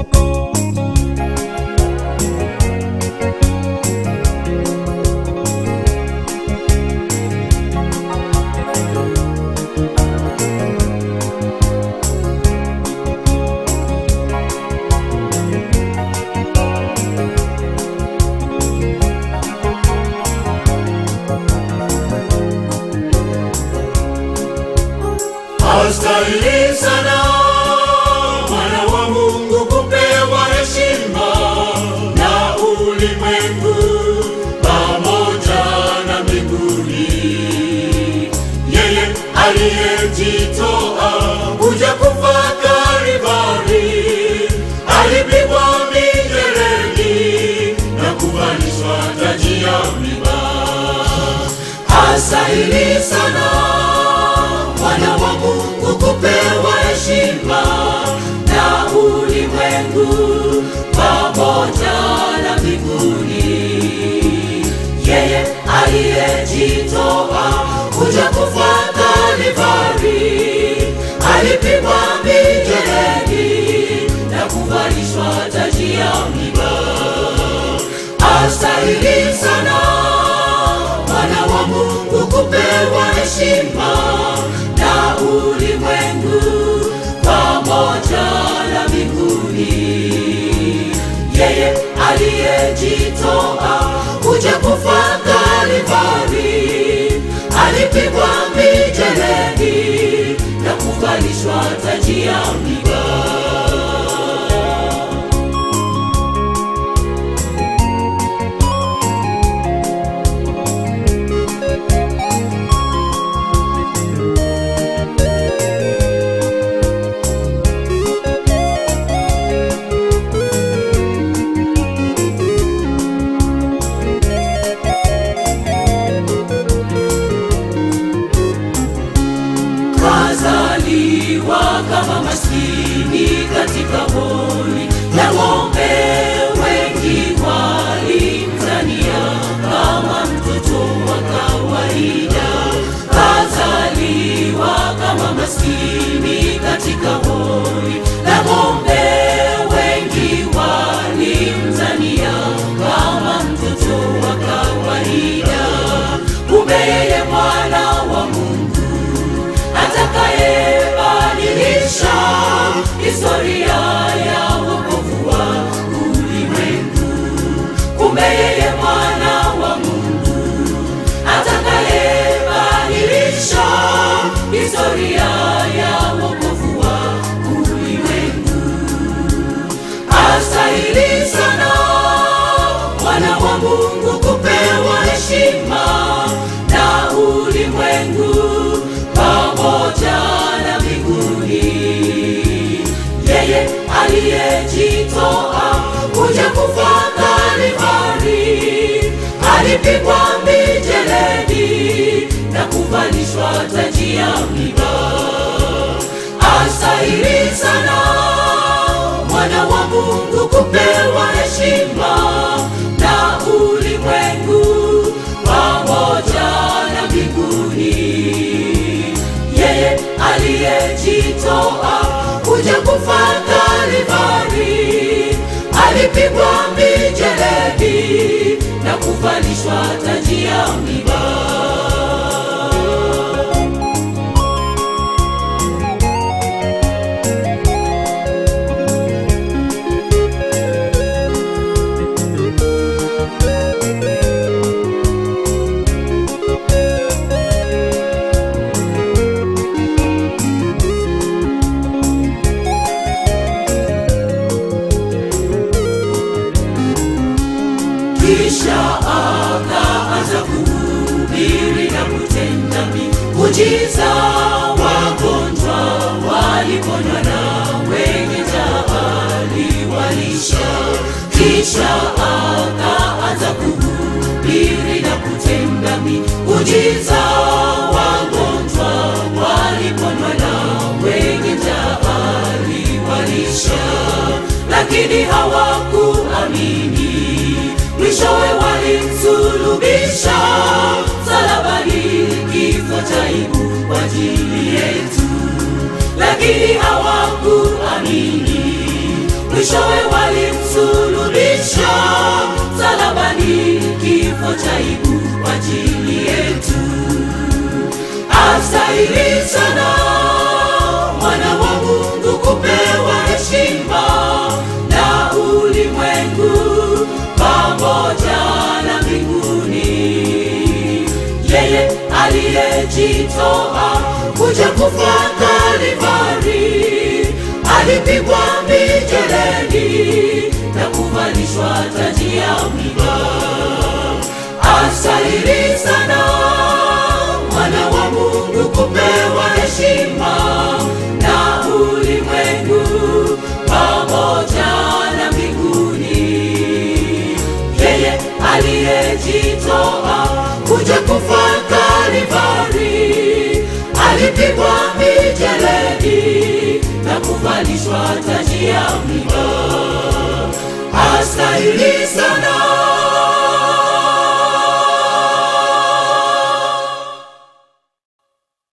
Astahili sana mwana wa Mungu kupewa heshima na ulimwengu pamoja na mbinguni. Yeye aliyejitoa kuja kufa Kalvari, alipigwa mijeledi na kuvalishwa taji ya miba. Astahili sana mwana wa Mungu kupewa heshima na ulimwengu pamoja na mbinguni. Yeye aliyejitoa kuja kufa Kalvari, alipigwa mijeledi na kuvalishwa taji ya miba. Astahili sana mwana wa Mungu kupewa heshima na ulimwengu pamoja na mbinguni. Yeye aliyejitoa kuja kufa Kalvari, alipigwa mijeledi na kuvalishwa taji ya miba. kazaliwa kama maskini katika hori la ng'ombe. Wengi walimdhania kama mtoto wa kawaida. Kazaliwa kama maskini katika hori la ng'ombe. Wengi walimdhania kama mtoto wa kawaida. Kumbe yeye mwana wa Mungu atakayebadilisha historia ya wokovu wa ulimwengu. Kumbe yeye mwana wa Mungu atakayebadilisha historia ya wokovu wa ulimwengu. Astahili sana mwana wa Mungu kupewa heshima na ulimwengu pamoja na mbinguni. Yeye aliyejitoa kuja kufa Kalvari, alipigwa mijeledi na kuvalishwa taji ya miba. Astahili sana mwana wa Mungu kupewa heshima na ulimwengu pamoja na mbinguni. Yeye aliyejitoa kuja kufa Kalvari, alipigwa mijeledi na kuvalishwa taji ya miba. kisha akaanza kuhubiri na kutenda miujiza. Wagonjwa waliponywa na wenye njaa aliwalisha. Kisha akaanza kuhubiri na kutenda miujiza. Wagonjwa waliponywa na wenye njaa aliwalisha, lakini hawakuamini mwishowe walimsulubisha msalabani, kifo cha aibu kwa ajili yetu, lakini hawakuamini. mwishowe walimsulubisha msalabani, kifo cha aibu kwa ajili yetu. Astahili sana mwana wa Mungu kupewa heshima na ulimwengu pamoja na mbinguni. Yeye aliyejitoa kuja kufa Kalvari, alipigwa mijeledi na kuvalishwa taji ya miba. Astahili sana mwana wa Mungu kupewa heshima na ulimwengu pamoja na mbinguni. Yeye aliyejitoa kuja kufa Kalvari, alipigwa mijeledi na kuvalishwa taji ya miba. Astahili sana